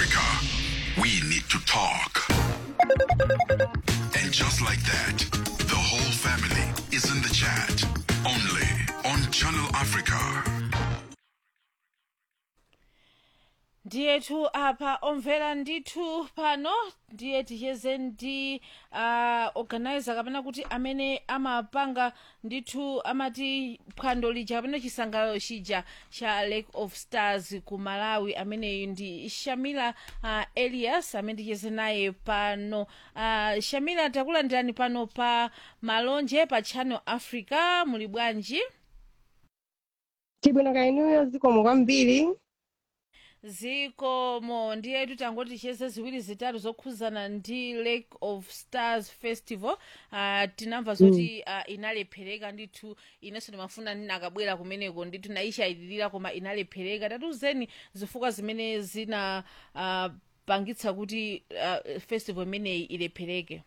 Africa, we need to talk. And just like that, the whole family is in the chat. Only on Channel Africa. ndiyetu apa omvera ndithu pano ndiye ticheze ndi uh, organizer kapena kuti amene amapanga ndithu amati phwando lija kapena chisangalalo chija cha lake of stars ku malawi ameneyu ndi shamila uh, elias amene ticheze naye pano uh, shamila takulandirani pano pa malonje pa channel africa muli bwanji tibwino kainuyo zikomo kwambiri zikomo ndiyetu tangoti ticheze ziwiri zitatu zokhuzana ndi lake of stars festival uh, tinamva zoti uh, inalephereka ndithu inenso ndimafuna ndinakabwera kumeneko ndithu naishayitirira koma inalephereka tatuzeni zifukwa zimene zina uh, pangitsa kuti uh, festival imeneyi ilephereke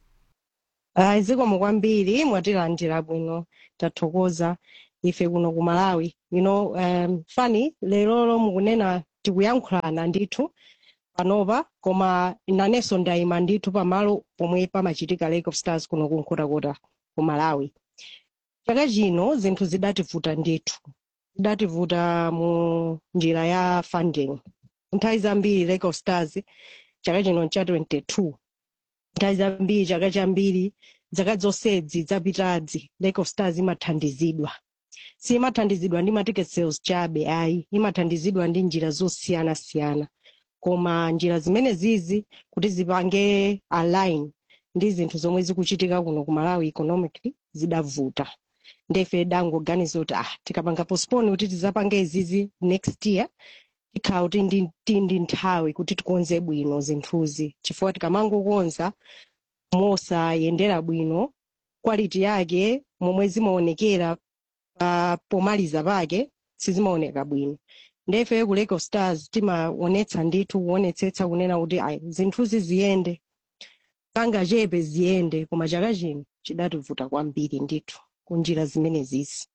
ayi zikomo kwambiri mwatilandira bwino tathokoza ife kuno ku malawi you know um, fani lerolo mukunena tikuyankhulana ndithu panopa koma nanenso ndayima ndithu pamalo pomwe pamachitika lake of stars kuno kunkhotakota ku malawi chaka chino zinthu zidativuta ndithu zidativuta mu njira ya funding nthawi zambiri lake of stars chaka chino ncha 22 nthawi zambiri chaka chambiri zaka zonsezi zapitazi lake of stars imathandizidwa simathandizidwa ndi ma ticket sales chabe ayi imathandizidwa ndi njira zosiyanasiyana koma njira zimene zizi kuti zipange align ndi zinthu zomwe zikuchitika kuno ku malawi economically zidavuta ndefe dangoganiza kuti ah tikapanga postpone kuti tizapange izizi next year tikhala kuti ndi, ndi, ndi nthawi kuti tikonze bwino zinthuzi chifukwa tikamangokonza mosayendera bwino quality yake momwe zimaonekera pa pomaliza pake sizimaoneka bwino ndefe ku lake of stars timaonetsa ndithu kuonetsetsa kunena kuti ayi zinthuzi ziyende pangachepe ziyende koma chaka chino chidativuta kwambiri ndithu kunjira zimene zizi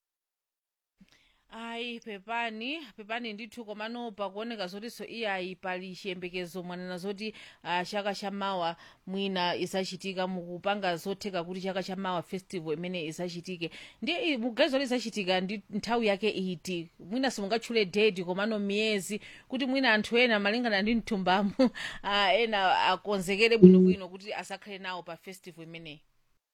ayi pepani pepani ndithu komano pakuoneka zotinso iyayi pali chiyembekezo mwanena zoti uh, chaka chamawa mwina isachitika mukupanga zotheka kuti chaka chamawa festival imene isachitike ndiye muganizo kuti isachitika ndi nthawi yake iti mwina simungatchule date komano miyezi kuti mwina anthu ena malingana ndi mthumbamu uh, ena akonzekere bwinobwino kuti asakhale nawo pa festival imeneyi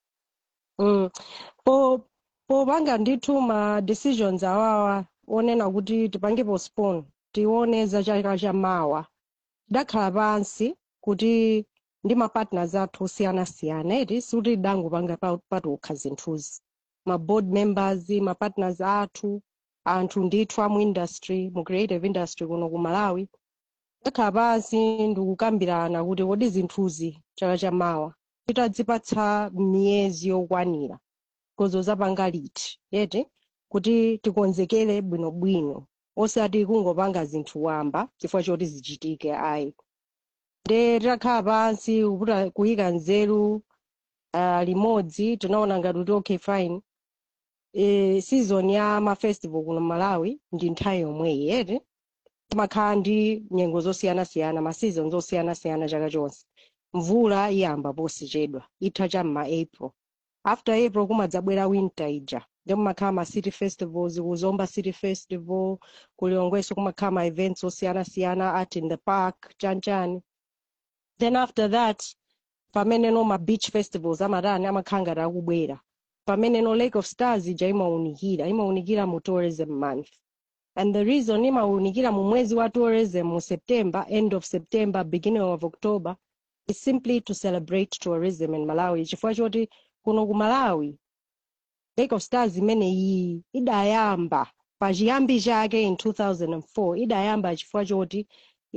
mm. po popanga ndithu ma decisions awawa onena kuti tipange postpone tione za chaka chamawa tidakhala pansi kuti ndi ma partners athu osiyanasiyana eti sikuti tidangopanga pa- patokha zinthuzi ma board members ma partners athu anthu ndithu amu industry mu creative industry kuno ku malawi tidakhala pansi ndikukambirana kuti kodi zinthuzi chaka chamawa titadzipatsa miyezi yokwanira kozo zapanga liti yeti kuti tikonzekere bwinobwino osati kungopanga zinthu wamba chifukwa choti zichitike ayi nde titakhala pansi kuputa- kuyika nzeru uh, limodzi tinaona ngati kuti okay fine e, season ya mafestival kuno malawi ndi nthawi yomweyi yeti timakhala ndi nyengo zosiyanasiyana ma seasons osiyanasiyana chaka chonse mvula iyamba posichedwa itha cham'ma april after april kumadzabwera winter ija ndi kumakhala ma city festivals kuzomba city festival kulilongweso kumakhala ma events osiyanasiyana art in the park chanchani then after that pameneno ma beach festivals amatani amakhala ngati akubwera pameneno lake of stars ija imawunikira imawunikira mu tourism month and the reason imawunikira mu mwezi wa tourism mu september end of september beginning of october is simply to celebrate tourism in malawi chifukwa choti kuno ku malawi lake of stars imeneyi idayamba pachiyambi chake in 2004 idayamba chifukwa choti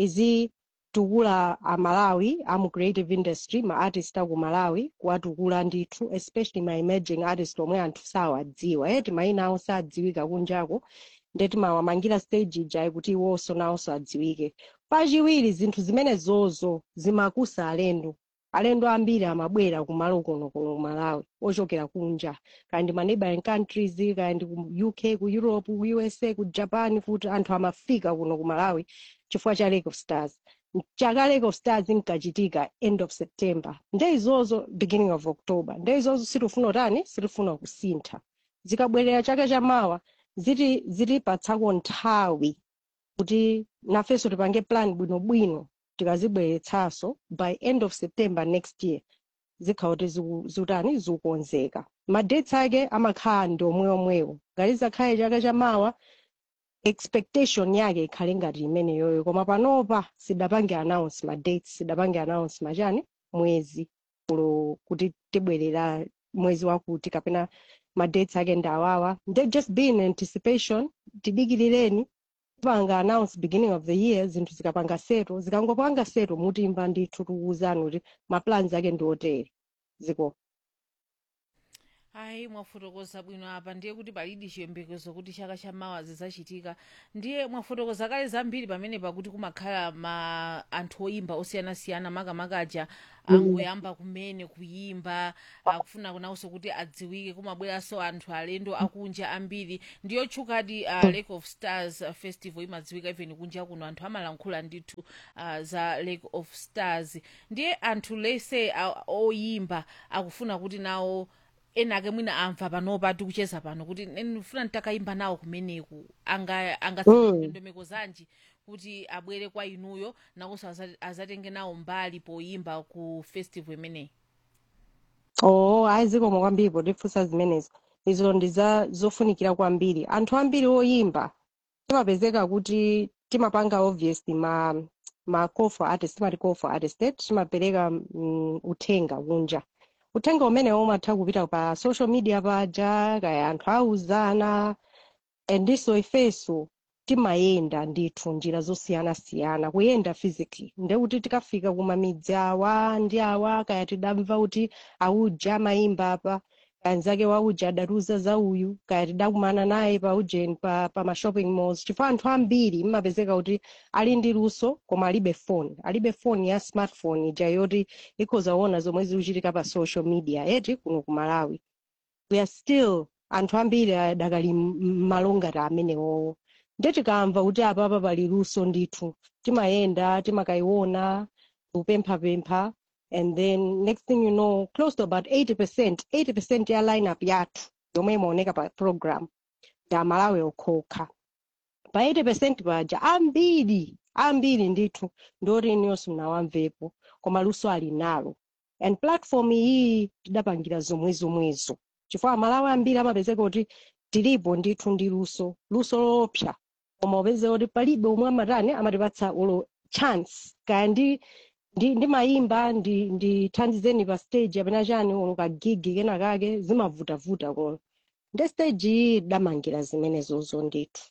izitukula amalawi amu creative industry ma artist aku malawi kuwatukula ndithu especially ma emerging artist omwe anthu sawadziwa eti mayina awo sadziwika kunjako ndeti mawamangira stage ija kuti iwonso nawonso adziwike pachiwiri zinthu zimene zozo zimakusa alendo alendo ambiri amabwera kumalo kuno kuno ku malawi ochokera kunja kaya ndi ma neighboring countries kaya ndi ku uk ku europe ku usa ku japan kuti anthu amafika kuno ku malawi chifukwa cha lake of stars chakaleko stars nkachitika end of september nde izozo beginning of october nde izozo sitifuna utani sitifuna kusintha zikabwerera chaka chamawa ziti zitipatsako nthawi kuti nafenso tipange plan bwinobwino tikazibweretsanso by end of september next year zikhala kuti ziku- zikutani zikukonzeka madates ake amakhala ndi omweomwewo ngati zakhale chaka chamawa expectation yake ikhale ngati imeneyoyo koma panopa sidapange announce ma dates sidapange announce machani mwezi ulo kuti tibwerera mwezi wakuti kapena ma dates ake ndi awawa they just be in anticipation tidikilireni panga announce beginning of the year zinthu zikapanga seto zikangopanga seto mutimva ndithu tikuwuzani kuti ma plans ake ndi otere ziko ayi mwafotokoza bwino apa ndiye kuti palidi chiyembekezo kuti chaka chamawa zizachitika ndiye mwafotokoza kale zambiri pamenepa kuti kumakhala ma anthu oyimba osiyanasiyana makamakaja angoyamba kumene kuyimba akufuna kunawonso kuti adziwike kumabweranso anthu alendo akunja ambiri ndiyo tchukadi uh, lake of stars uh, festival imadziwika even kunja kuno anthu amalankhula ndithu uh, za lake of stars ndiye anthu lese uh, oyimba akufuna kuti nawo enake mwina amva panopa tikucheza pano kuti ndifuna nditakayimba nawo kumeneku anga angatsate Mm. ndondomeko zanji kuti abwere kwa inuyo nakonso aza- azatenge nawo mbali poyimba ku festival imeneyi oh ayi zikomo kwambiri potifunsa zimenezo izo ndi za zofunikira kwambiri anthu ambiri oyimba timapezeka kuti timapanga obviously ma ma call for artist timati call for artist eh, timapereka mm, uthenga kunja uthenga umenewo umatha kupita pa social media paja kaya anthu auzana endiso ifeso timayenda ndithu njira zosiyanasiyana kuyenda physically ndekuti tikafika kumamidzi awa ndi awa kaya tidamva kuti auja amayimba apa kaya nzake wauja adatiuza za uyu kaya tidakumana naye pa ujeni pa, pa ma shopping malls chifukwa anthu ambiri mmapezeka kuti ali ndi luso koma alibe phone alibe phone ya smartphone ija yoti ikhoza kuona zomwe zikuchitika pa social media eti kuno ku malawi we are still anthu ambiri adakali malongati amenewowo nde tikamva kuti apapa pali luso ndithu timayenda timakayiona kupemphapempha and then next thing you know close to about 80 percent 80 percent ya lineup yathu yomwe imaoneka pa program ndi amalawi okhokha pa 80 percent paja ambiri ambiri ndithu ndoti iniyonso mnawamvepo koma luso ali nalo and platform iyi tidapangira zomwezomwezo chifukwa amalawi ambiri amapezeka kuti tilipo ndithu ndi luso luso lopsa koma upeze kuti palibe omwe amatani amatipatsa ulo chance kaya ndi ndi ndimayimba ndi ndithandizeni pa stage apena chani ulo kagigi kenakake zimavutavuta kuno ndi stage iyi tidamangira zimenezozo ndithu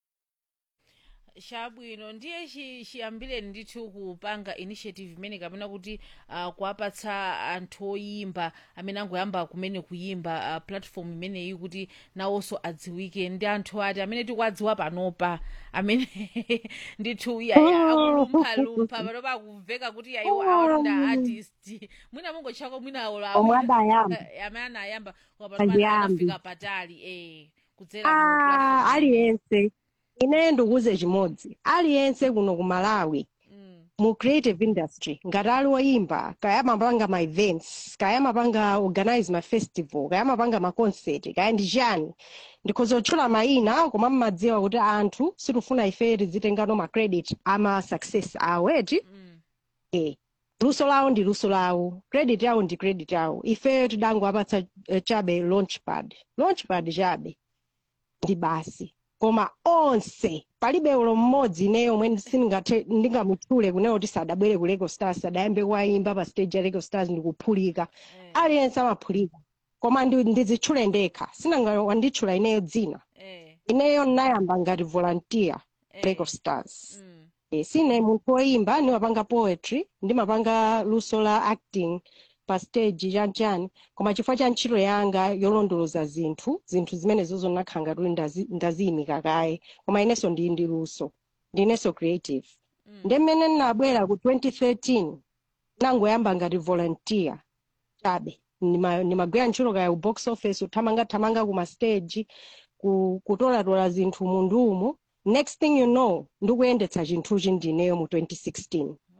chabwino ndiye chi- chiyambireni ndithu kupanga initiative imene kapena kuti uh, kuwapatsa anthu oyimba amene angoyamba kumene kuyimba uh, platform imeneyi kuti nawonso adziwike ndi anthu ati amene tikuwadziwa panopa amene ndithu yaya akulumphalumpha panopa akumveka kuti yayiwo awo ndi artist mwina mungotchako mwina awo omwe adayamba amene anayamba koma panopa Andiyambi. anafika patali eh kudzera mu Ah, platform aliyense ine ndikuuze chimodzi aliyense kuno ku malawi mm. mu creative industry ngati ali woyimba kaya amapanga ma events kaya amapanga organize ma festival kaya amapanga ma concert kaya ndi chani ndikhoza kutchula mayina koma mmadziwa kuti anthu sitifuna ife tizitengano ma credit ama success awo eti Mm. eh luso lawo ndi luso lawo credit yawo ndi credit yawo ife tidangowapatsa eh, chabe launchpad launchpad chabe ndi basi koma onse palibe ulo mmodzi ineyo omwe sindingathe ndingamutchule kuneyo kuti sadabwere ku lego stars sadayambe kuwayimba pa stage ya lego stars ndikuphulika Eh. aliyense amaphulika koma ndi- ndizitchule ndekha sinanga wanditchula ineyo dzina Eh. ineyo ndinayamba ngati volunteer Eh. lego stars Mm. Eh, sine munthu woyimba ndimapanga poetry ndimapanga luso la acting pa stage chanchani koma chifukwa cha ntchito yanga yolondoloza zinthu zinthu zimenezozo ndinakhala ngati kuti ndazi- ndaziyimika kaye koma inenso ndili ndi luso ndinenso creative Mm. ndi mmene ndinabwera ku 2013 nangoyamba ngati volunteer chabe Ndima- ndimagwira ntchito kaya ku box office kuthamangathamanga kuma stage ku- kutolatola zinthu mundumu next thing you know ndikuyendetsa chinthuchi ndineyo mu 2016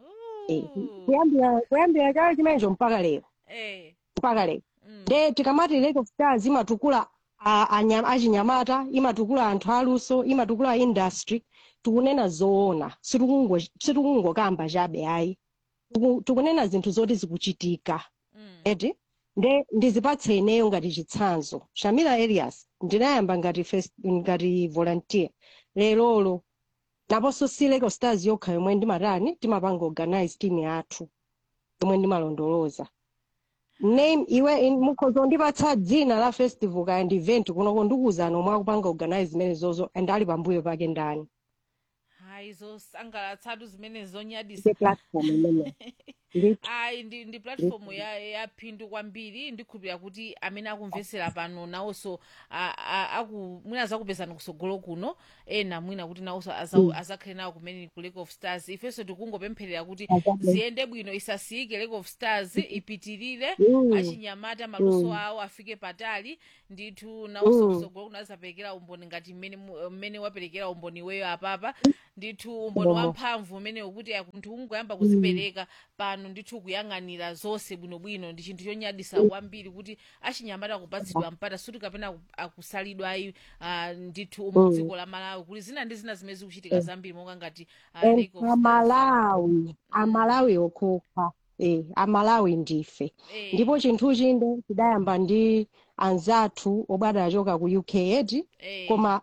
Eh, kuyambira kuyambira chaka chimenecho mpaka lero eh mpaka lero mm. nde tikamati lake of stars imatukula a- anya- achinyamata imatukula anthu aluso imatukula industry tikunena zoona sitikungo- sitikungokamba chabe ayi Tiku- tikunena zinthu zoti zikuchitika mm. eti nde ndizipatse ineyo ngati chitsanzo shamila elias ndinayamba ngati first, ngati volunteer lerolo naponso si lake of stars yokha yomwe ndimatani timapanga organize team yathu yomwe ndimalondoloza name iwe in- mukhoza kundipatsa dzina la festival kaya ndi event kunoko ndikuwuzani omwe akupanga organize zimene zozo and ali pambuyo pake ndani hayi zosangalatsatu zimene zonyadisa ise platform imene ndithu ayi ndi, ndi platform ya, ya phindu kwambiri ndikhulupirira kuti amene akumvetsera pano nawonso a- a- aku mwina azakupezani kusogolo kuno ena mwina kuti nawonso aza- azakhale nawo kumene ku lake of stars ifenso tikungopempherera kuti Azabe. ziyende bwino isasiyike lake of stars ipitirire Mm. achinyamata maluso awo afike patali ndithu nawonso kusogolo kuno azaperekera umboni ngati mmene mu- mmene waperekera umboni weyo apapa ndithu umboni Momo. wamphamvu umene ukuti munthu ungoyamba kuzipereka pano ndithu kuyang'anira zonse bwinobwino ndi chinthu chonyadisa kwambiri kuti achinyamata akupatsidwa mpata suti kapena aku- akusalidwa ayi ah, ndithu umu dziko la malawi kuti zina ndi zina zimene zikuchitika zambiri monga ngati ah, And Lake of Stars. amalawi amalawi okhoka eh amalawi ndife Eh, ndipo chinthu chinde chidayamba ndi anzathu obadwa achoka ku uk eti eh, koma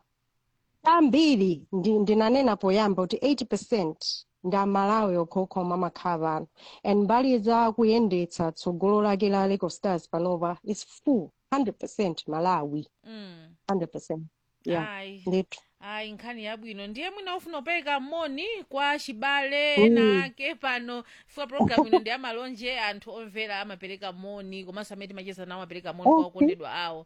ambiri ndi, ndinanena poyamba kuti 80 ndi amalawi okhokha omwe amakhala pano and mbali za kuyendetsa tsogolo lake la lake of stars panopa is full 100 malawi mm. 100 yeah ayi ndithu ayi nkhani yabwino ndiye mwina ufuna upereka moni kwa chibale Mm. ena ake pano chifukwa programu ino ndi amalonje anthu omvera amapereka moni komanso amene timacheza nawo amapereka moni kwa Okay. okondedwa awo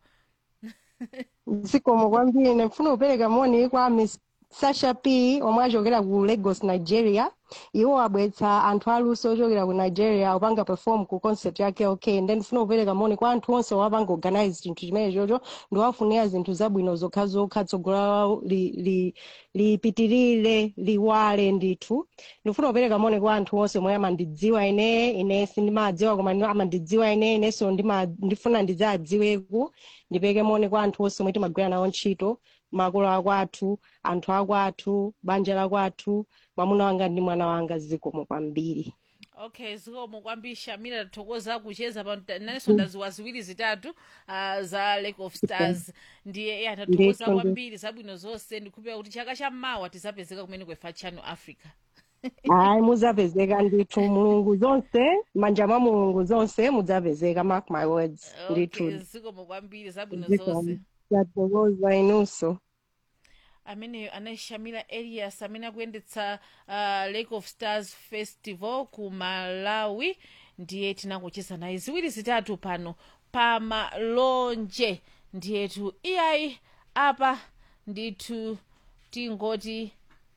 zikomo kwambiri ndifuna kupereka moni kwa miss sasha p omwe achokera ku lagos nigeria iwo abwetsa anthu aluso ochokera ku nigeria opanga perform ku concert yake okay then ndifuna kupereka moni kwa anthu onse wapanga organize chinthu chimene chocho ndiwafunira zinthu zabwino zokhazokha tsogolo lawo li- li- lipitirire liwale ndithu ndifuna kupereka moni kwa anthu onse omwe amandidziwa ine ine sindimadziwa koma ino amandidziwa ine inenso ndima- ndifuna ndidzadziweku ndipeke moni kwa anthu onse omwe timagwira nawo ntchito makolo akwathu anthu akwathu banja lakwathu mwamuna wanga ndi mwana wanga zikomo kwambiri okay zikomo kwambiri shamira tathokoza kucheza pano nanenso ndaziwa ziwiri zitatu uh, za lake of stars ndiye iye anathokoza Ndithu, ndithu. kwambiri zabwino zonse ndikhulupirira kuti chaka chammawa tizapezeka kumene kwefa channel africa hayi muzapezeka ndithu mulungu zonse manja mwa mulungu zonse mudzapezeka mark my words okay ndithu zikomo kwambiri zabwino zonse zikomo tathokoza inunso ameneyo anashamira elias amene akuyendetsa uh, lake of stars festival ku malawi ndiye tinakucheza naye ziwiri zitatu pano pa malonje ndiyetu iyayi apa ndithu tingoti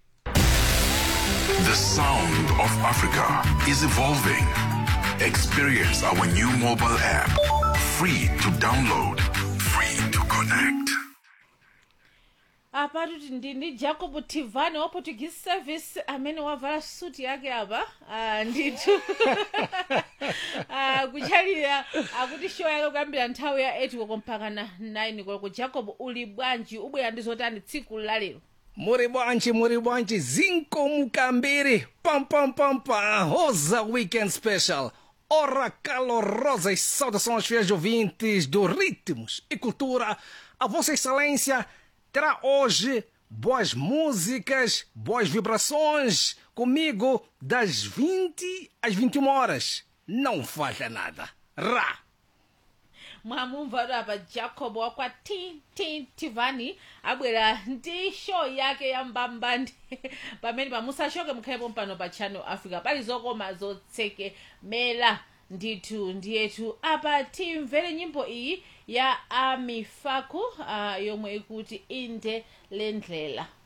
The sound of Africa is evolving. Experience our new mobile app. Free to download, free to connect. apatu ndi ndi jacob tivani wa portuguese service amene wavala suti yake apa ah, ndithu ah, kuchalira akuti show yake kuyambira nthawi ya 8 koloko mpaka na 9 koloko jacob uli bwanji ubwera ndi zotani tsiku lalero Muri bwanji, muri bwanji, zinco mucambiri, pam pam pam pam, Rosa Weekend Special. Ora calorosas saudações fiéis ouvintes do Ritmos e Cultura. A Vossa Excelência terá hoje boas músicas, boas vibrações comigo das 20 às 21 horas. Não falha nada. Ra! mwamumva apa jacob wakwa tintin tivani abwera ndi show yake ya mbambandi pamene pamusashoke mukhalepo mpano pa channel africa pali zokoma zotsekemera ndithu ndiyetu apa timvere nyimbo iyi ya amifaku uh, yomwe ikuti inde lendlela